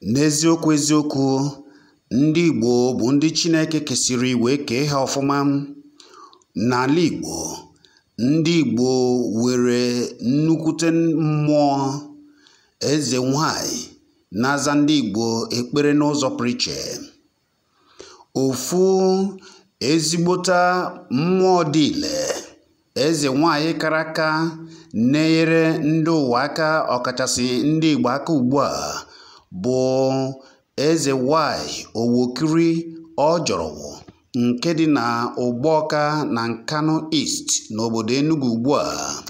N'eziokwu eziokwu, ndị Igbo bụ ndị Chineke kesịrị wee kee ha ọfụma. N'ala Igbo, ndị Igbo nwere nnukwute mmụọ, eze nwanyị na-aza ndị Igbo ekpere n'ụzọ pụrụ iche. Ofu ezigbota mmụọ dị ile, eze nwanyị kara aka na-enyere ndị ụwa aka ọkachasị ndị Igbo aka ugbu a bụ eze nwanyị Owokiri Ọjọrọwụ nke dị na Ụgbọka na Nkanu East n'obodo Enugu ugbu a.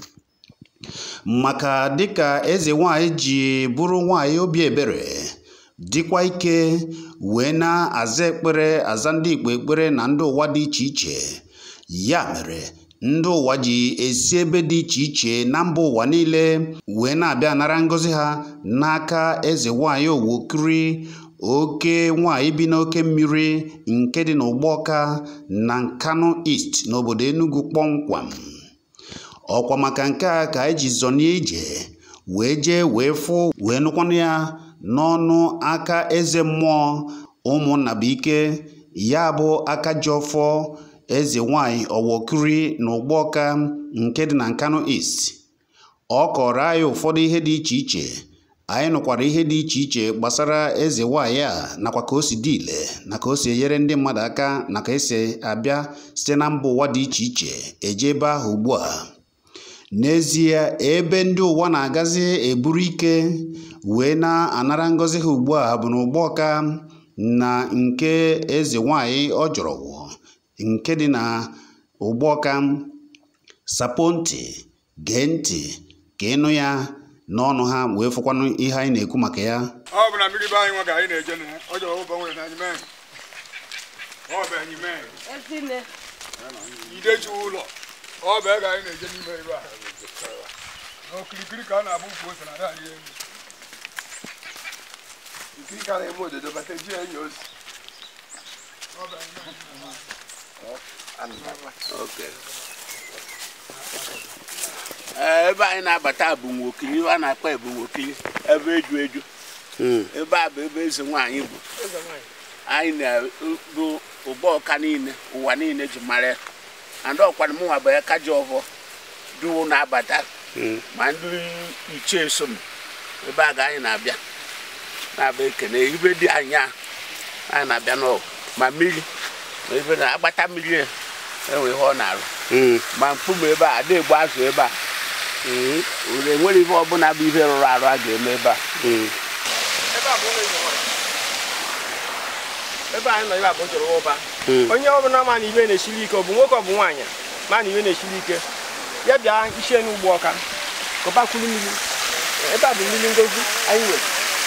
Maka dịka eze nwanyị ji bụrụ nwanyị obi ebere, dịkwa ike wee na-aza ekpere aza ndị Igbo ekpere na ndị ụwa dị iche iche. Ya mere ndị ụwa ji esi ebe dị iche iche na mba ụwa niile wee na-abịa anara ngọzi ha n'aka eze nwanyị Owokiri oke nwanyị bi n'oke mmiri nke dị n'Ụgbọka na Nkanu East n'obodo Enugu kpọmkwem. Ọkwa maka nke a ka anyị ji zọnie ije wee jee wee fụ wee nụkwanụ ya n'ọnụ aka eze mmụọ Ụmụnnabuike ya bụ Akajiọfọ eze nwanyị Owokiri na Ụgbọka nke dị na Nkanu East. Ọ kọrọ anyị ụfọdụ ihe dị iche iche. Anyị nụkwara ihe dị iche iche gbasara eze nwanyị a nakwa ka o si dị ile na ka o si enyere ndị mmadụ aka na ka esi abịa site na mba ụwa dị iche iche eje ebe ahụ ugbu a. N'ezie ebe ndị ụwa na-agazi eburu ike wee na-anara ngọzi ha ugbu a bụ n'Ụgbọka na nke eze nwanyị Ọjọrọwụ nke dị na Ụgbọka. Sapoo ntị, gee ntị ka ịnụ ya n'ọnụ ha wee fụkwanụ ihe anyị na-ekwu maka ya. ọ bụ na mmiri be anyị nwa ka anyị na-eje na ya ọ jọrọ ụbọ nwere na anyị mee ọ bụ anyị mee Ezinne, ideju ụlọ ọ bụ ego anyị na-eje n'ime ebe a n'okirikiri ka a na-abụ ukwu ose na ada anyị elu Nkiri ka na-eme ododo bata ji enyi ozi. ọ bụ anyị mee Ee, ebe anyị na-abata bụ nwokili a na-akpọ ebu nwokili ebe eju eju ebe a bụ ebe eze nwaanyị bụ anyị na-bụ Ụgbọka niile ụwa niile ji mara ya and ọkwana mụnwa bụ Akajiọfọ duwo na-abata ma ndị ichie so m ebe a ga anyị na-abịa na-abịa ekene ibe dị anya anyị na-abịa n'ọgụ ma mmiri ma ebe na-agbata mmiri ya enwe ihe ọ na-arụ ma mkpume ebe a ada egbu azụ ebe a ure enwere ihe ọbụla bụ ihe rụrụ arụ a ga-eme ebe a Ebe a bụ ụlọ eze nwanyị. Ebe anyị nọ ebe a bụ njọrọ ụba. Onye ọbụla ma na iwe na-esiri ike ọ bụ nwoke ọ bụ nwaanyị ma na iwe na-esiri ike ya bịa ichie n'Ụgbọka kọbakwuru mmiri ebe a bụ mmiri ngozi anyị nwere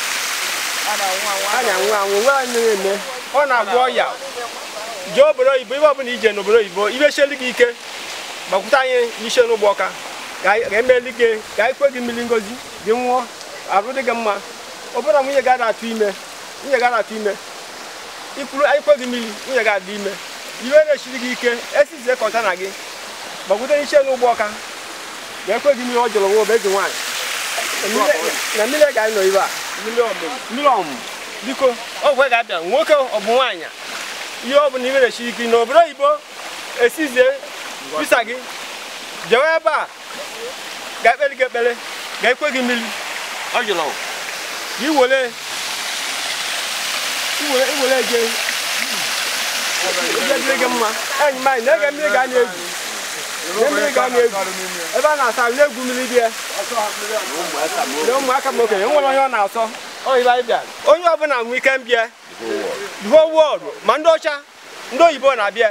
a na-anwụ anwụ nwe anyị na-eme ọ na-agwọ ọya jee obodo oyibo ibe ọbụla ije n'obodo oyibo ibe sieli gị ike gbakwute anyị ichie n'Ụgbọka ka anyị- ka emeli gị ka anyị kwe gị mmiri ngozi gị nwụọ arụ dị gị mma ọbụna nwunye ga atụ ime nwunye ga atụ ime ikwuru anyị kwe gị mmiri nwunye ga adị ime iwe na-esiri gị ike esizie kọntana gị gbakwute ichie n'Ụgbọka ka ekwe gị mmiri ọ jọrọ nwa eze nwaanyị na mmiri ga anọ ibe a mmiri ọmụmụ biko ọgwụ ga-abịa nwoke ọ bụ nwaanyị ihe ọ bụla iwe na-esiri ike n'obodo oyibo esizie visa gị jewe ebe a ga-ekpere gị ekpere ga-ekwe gị mmiri ọ jụrụ ka i were iwere iwere je ihe dịrị gị mma enyi m anyị na-ege mmiri ga na-egwu na mmiri ga na-egwu ebe a na-asa ahụ na-egwu mmiri dị ya na ụmụaka m okenye nwere onye ọ na-asọ ọ ibe anyị bịara onye ọbụla nwee ike mbịa the whole world ma ndị ọcha ndị oyibo na-abịa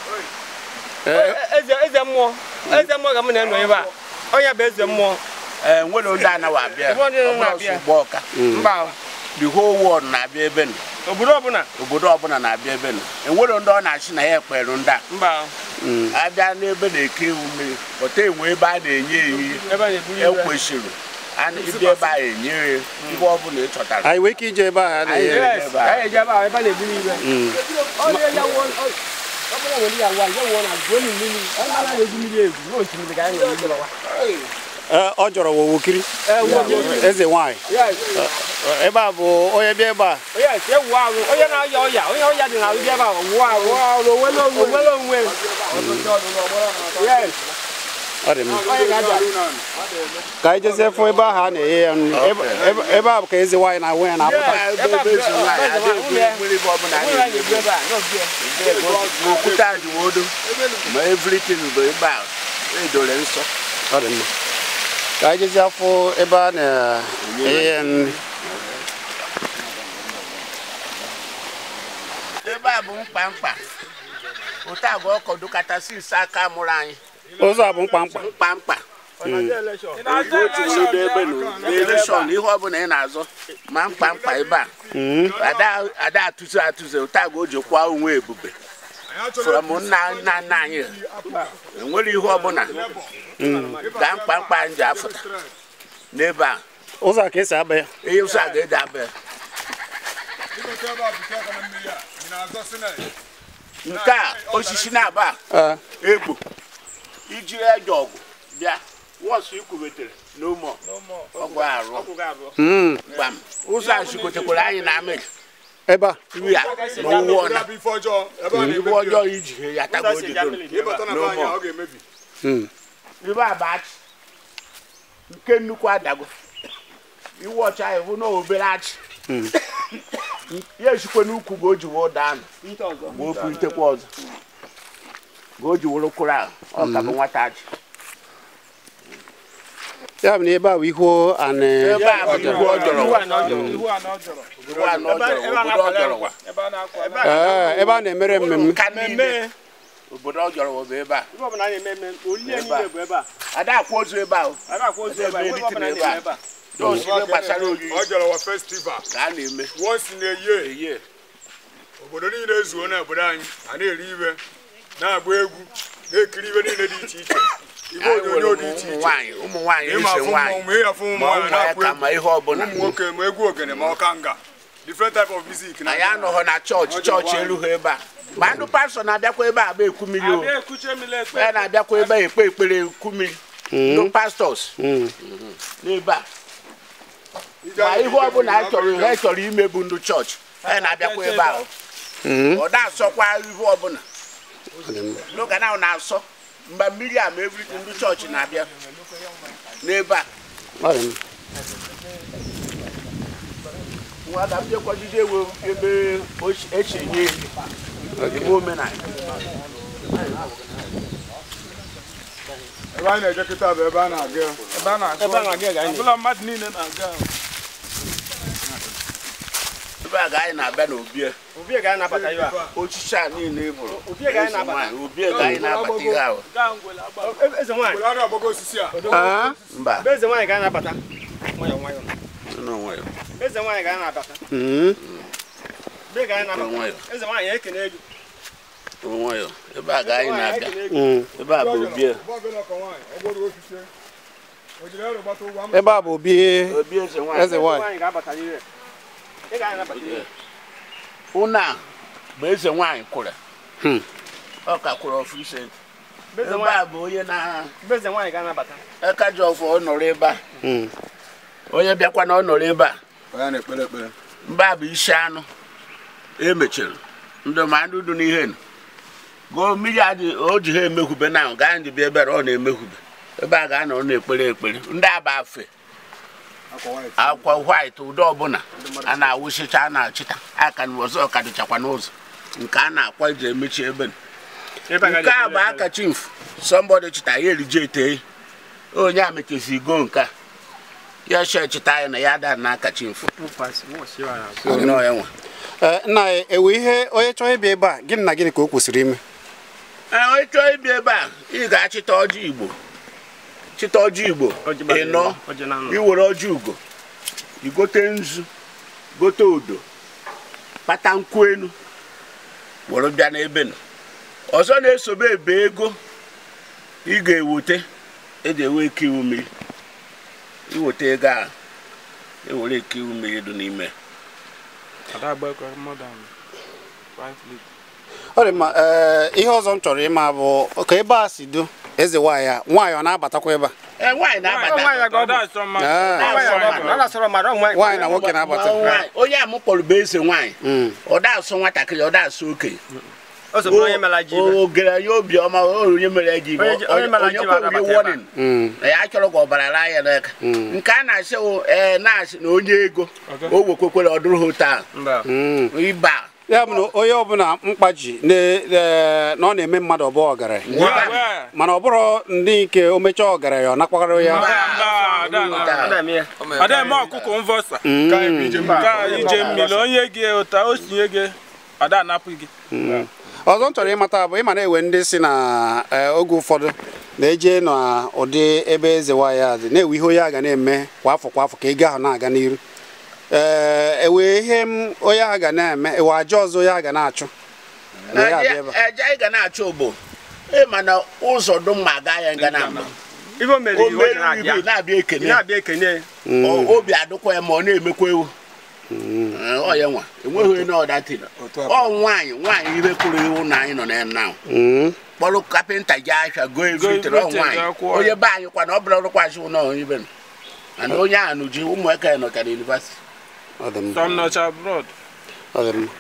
eze eze mmụọ eze mmụọ ga m na-enọ ebe a onye bụ eze mmụọ ee nwere ndị anaghị abịa Nwere ndị ọ bụrụ na-abịa. sọ Ụgbọka mba the whole world na-abịa ebe nọ obodo ọbụla obodo ọbụla na-abịa ebe nọ enwere ndị ọ na-achị na ya ekpere ndị a mba abịa n'ebe na-eke ewu mmiri pụta enwe ebe a na-enye ehihie ebe a na-eburu iwe ekwesịrị a na- ịbịa ebe a enye ya ihe ọbụla ị chọtara Anyị nwee ike ije ebe a Anyị Yes, ebe a. ka anyị eje ebe a ebe a na-eburu iwe ọ na-eya wụọ ọ bụrụ nwere ya nwa ya wụọ na gụọ mmiri ọ na-egwu mmiri egwu ruo osimiri ka anyị nwere mmiri ọwa Ee, ọ jọrọ wụ wukiri eze nwanyị Yes. Ee, ebe a bụ onye bịa ebe a Yes, ewu ahụ onye na-aya ọya onye ọya dị n'ahụ bịa ebe a wụ ahụ onwere onwe Yes, ọ dị mma onye ga-abịa ka anyị jezie fụ ebe ahụ a na-eghe ya nri Ebe- ebe- ebe a bụ ka eze nwanyị na onwe ya na-apụta Yes. ebe ebe ezi nwaanyị Ebe a bụ adịghị nwunye. mmiri bụ ọbụla onwere anyị ebu ebe a n'obi n'okwute adịwodo ma everything bụ ebe a edore nsọ ọ dị mma ka anyị jezie fụ ebe a na-eghe ya nri ebe a bụ mkpamkpa ụta agwa ọkọdụ kachasị ise aka mụrụ anyị ụzọ a bụ mkpamkpa mkpamkpa elekshọn ihe ọbụla ị na-azọ ma mkpamkpa ebe a Mm. ada ada atụzi atụzi ụta agwa o ji kwa onwe ebube from nna nna nna anyị enwere ihe ọbụla ka mkpamkpa anyị ji afụta n'ebe a ụzọ a ka esi aba ya ihe ụzọ a ga-eji abịa Ịgote ebe a bute aka na mmiri a, ị na-azọsi na ya. nke a osisi na-aba Ee, egbo iji eje ọgụ bịa wọsụ ikwubetere n'ụmụ ọgwụ arụ mm, gbam ụzọ a chikotekwara anyị na amị ebe a nri a na ụwụ ọna Ebe a bụ ife ọjọọ, ebe a iwe na-emebi ọjọọ iji he ya tago odido ịbata na be anyị a, ọ ga-emebi. Mm. ibe abachi nke nnukwu adago iwe ọcha ya bụ na obere achị ya esikwe n'ukwu ga o ji wee ụda anụ ma o pụlitekwa ọzọ ga o ji were kwụrụ ahụ ọ ka bụ nwata achị ya bụ na ebe a bụ ihu anị ebe a bụ ihu ọjọrọ iwu a na ọjọrọ iwu a na ọjọrọ ihu anọ ọjọrọ obodo ọjọrọ wa ebe a na-akọ ebe a Ee, ebe a na-emere mmemme ka niile mmemme obodo ọjọrọ wa bụ ebe a ife ọbụla a na-eme eme olile niile bụ ebe a ada akwa ozu ebe ahụ a na-akwa ozu ebe a ife ọbụla a na-eme ebe a dọọsụ ihe gbasara oriri Ọjọrọ wa festival. ka a na-eme Once in a year, eye obodo niile ezuo n'obodo anyị a na-eri ibe na-agba egwu na-ekiri ibe niile dị iche iche ibe anyị nwere onyonyo dị ụmụ iche iche nwaanyị ụmụ nwaanyị ịma ise afụ nwaanyị mmọnwụ ịya afụ ụmụ ma nwaanyị ụmụ ya na-akpụ ka egwu ma ihe ọbụla ụmụ nwoke ma egwu ogene ma ọka nga different type of music na anyị anọghọ na chọọchị chọọchị erughị ebe a ma ndị pastọ na-abịakwa ebe a bụ ekwu mmiri o abịa ekuche mmiri ekpe ya na-abịakwa ebe a ekpe ekpere ekwu mmiri ndị pastọs Mm. n'ebe a ma ihe ọbụla ha chọrọ ha chọrọ ime bụ ndị chọọchị ha na-abịakwa ebe ahụ Mm. ọ na-asọkwa ihe ọbụla n'oge ahụ na-asọ mgbe mmiri a ma everything ndị chọọchị na-abịa n'ebe a Ọ dị mma. nwa ka m jekwajide ewe ebe ochi- esi enye ebe omenala ebe anyị na-eje kịta bụ ebe a na-aga ebe a na-akọ ebe a na-aga ga anyị ọbụla mmadụ niile na-aga ebe a ga anyị na-abịa n'obi obi ga anyị na-abata ibe a ochichi a niile bụrụ Obi ga anyị eze na-abata. nwaanyị, obi ga anyị na-abata ihe ahụ E- eze nwaanyị obodo a na-agbago osisi a Ah, mba ebe eze nwaanyị ga anyị na-abata nwayọ nwayọ n'onwe ya. eze nwaanyị ga anyị na-abata mm. ebe ga anyị Nwayọ. na-abata eze nwaanyị ekene gị n'onwe ya. ebe a ga anyị na-abịa ekene gị Mm. ebe a bụ obi Ọba ọbụla ọkọ nwaanyị, ọ gbọrọ osisi o jiri ero gbata ụgwọ ama ebe a bụ obi obi eze nwaanyị eze nwanyị nwaanyị ga-abata n'ire ị ga anyị nabata ire ụnụ a bụ eze nwaanyị kwụrụ Hmm. ọ ka kwụrụ ọfụ ise ebe eze ebe nwaanyị a bụ onye na ebe eze nwaanyị ga-anabata aka ji ọfụ ọ nọrọ ebe a Mm. onye bịakwa na ọ nọrọ ebe a ya na-ekpere ekpere mba bụ isi anụ emechiri ndị ma ndị dị n'ihe nụ gụọ mmiri adị o ji ha emekwube na gaa ndị bịa ebere ọ na-emekwube ebe a ga-anọ na-ekpere ekpere ndị aba afe akwa nwaanyị akwa white ụdị ọbụla a na-awụsịcha a na-achịta aka na ọzọ ka dịchakwa n'ụzọ nke a na-akwa eji emechi ebe nụ. ebe nke a bụ aka chimf sọmbọdị chịta ya erije ete onye a mechezi go nke a ya she chịta ya na ya da n'aka chimf nọ ya nwa Ee, nna anyị ewe ihe onye chọọ ịbịa ebe a gịnị na gịnị ka o kwesịrị ime Ee, onye chọọ ịbịa ebe a ị ga-achịta ọjị igbo chịta ọjị igbo ịnọ iwere ọjị ugo igote nzu gote odo kpata nkwụ enu were bịa n'ebe nọ ọzọ na-esobe ebe ego ị ga-eweta eji ewe eke iwu mmiri iweta ego a ewere eke iwu mmiri dị n'ime ọ dị mma ee ihe ọzọ m chọrọ ịma bụ ka ebe a si do eze nwaanyị a nwaanyị ọ na-abatakwa ebe a ee nwaanyị Ọ na-abata nwaanyị aga ọgwụ. Ah, Nwaanyị aga ọgwụ. A na-asọrọ mmadụ ọ nwaanyị. nwaanyị na nwoke na-abata Nwaanyị- onye a m kpọrọ bụ eze nwaanyị Mm. ọ da asụ nwatakịrị ọ da asụ okenye O so bụrụ onye mara ji ibe. o gere ya obiọma o onye mere ya ji ibe Onye ji- onye mara ji onye bụ kwere anabata warning Mm. na ya achọrọ ka ọbara laa ya n'aka nke a na-asị wụ ee na-asị na onye ego o wekwekwere ọdụrụ hotel Mba. Mm. ịba ya bụ na onye ọbụla mkpa ji na eh, na ọ na-eme mmadụ ọbụ ọgaranya mana ọ bụrụ ndị nke o mechaa ọgaranya ọ nakwaghara ya Ọ na-eme ya. ademe ọkụkọ mvọsa Mm. ka ije mmiri onye gị ụta o sinye gị ada anapụ gị Mm. ọzọ m chọrọ ịmata bụ ịma na-ewe ndị si na eh, oge ụfọdụ na-eje n'ụdị ebe eze nwaanyị a dị na-ewe ihe onye a ga na-eme kwa afọ kwa afọ ka ego ahụ na-aga n'iru ee ewe ihe m onye ahụ ga na-eme ewe aja ọzọ onye ahụ ga na-achụ na ya abịa ebe a. eje anyị ga na-achọ ogbo ị ma na ụzọ dum ma aga ya nga na mba Ibe o mere o iwu o ji mere na-abịa. ibu na-abịa ekene Na-abịa ekene. Mm. O- obi adụkwa ya ma ọ na-emekwa ewu Ee, ọ ya nwa enweghị onye ọdatị ọ nwaanyị nwaanyị ibe kwuru iwu na anyị nọ na ya now Mm. kpọrọ kapịnta ji ahịa go evitere ọ everything, nwaanyị ga kwụọ ya. onye be anyị kwa na ọ bụrụ ọrụkwasị ụlọ onye ibe nọ mana onye ahụ nụji ụmụaka ya nọcha na yunivasiti ọ dị mma some nọcha abroad ọ dị mma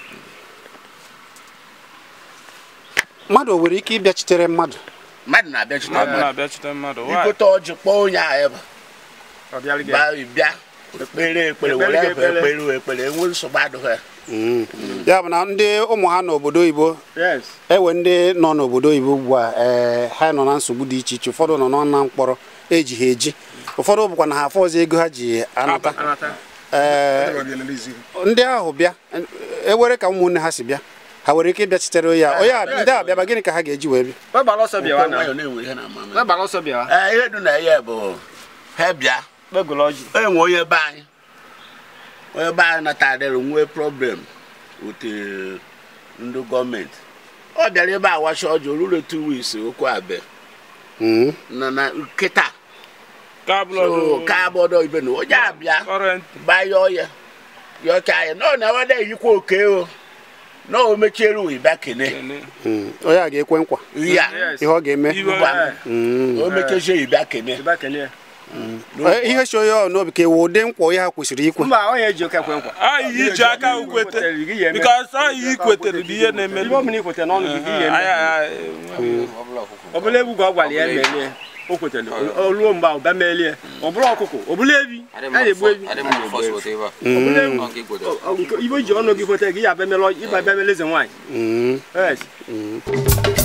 mmadụ o nwere ike ịbịachitere mmadụ mmadụ na-abịachite mmadụ mmadụ na-abịachite mmadụ Why? igote ọjị kpọọ onye ahụ ebe Ọ bịara gị. baa bịa ekpere ekpere were Ekpere ebe gị ekpere. ekpere ekpere enwe nsogbu adịghị ya Mm. ya bụ na ndị ụmụ ha n'obodo oyibo Yes. ewe ndị nọ n'obodo oyibo ugbu a ee ha nọ na nsogbu dị iche iche ụfọdụ nọ n'ọna mkpọrọ eji ha eji ụfọdụ bụkwa na ha afọ ọzọ ego ha ji anata Anata. ee ndị ahụ bịa ewere ka ụmụnne ha si bịa ha nwere ike ịbịachitere ya onye a ndị a bịaba gịnị ka ha ga-eji wee bịa Ọ gbara ọsọ bịawa na. nwayọ na-enwe ihe na-ama Ọ gbara ọsọ bịawa. ee ihe dị na ya bụ ha bịa Kpegolo ọjị. enwe onye be anyị onye be anyị natadịrị nwee problem with eh, ndị gọọmenti ọ bịara ebe a wacha ọjị orure two weeks okwu abịa Mm. na na nkịta ka so blood ka abụọdọ ibe na onye abịa current bayọọ ya yọcha ya nọ na wada eyikwa oke o na o mechiere uwe bịa kene Mm. onye a ga-ekwe nkwa ya Yes. ihe ọ ga-eme Iwe- Ngwa. Mm. o mechechie yi bịa kene Ịba kene ya. Eh, ihe so onye ọ n'obi ka ewe ụdị nkwa onye ha kwesịrị ikwe Mba, onye eji oke ekwe nkwa. anyị iji aka ukwete Gị ya eme. because anyị ikwetere bụ ihe na-eme Ibe ọbụla ikwete n'ọnụ gị, gị ya eme. ọ bụla egwu ka ọ gwara ya melie o kwetere o ruo mgbe ahụ bịa melie ọ bụrụ ọkụkọ ọ bụla ebi a na-egbu ebi ọ bụla ewu Ọ- ọ- nke- ibe ji ọnụ gị kweta gị ya abịa mele ịba bịa mele eze nwaanyị Mm. Yes.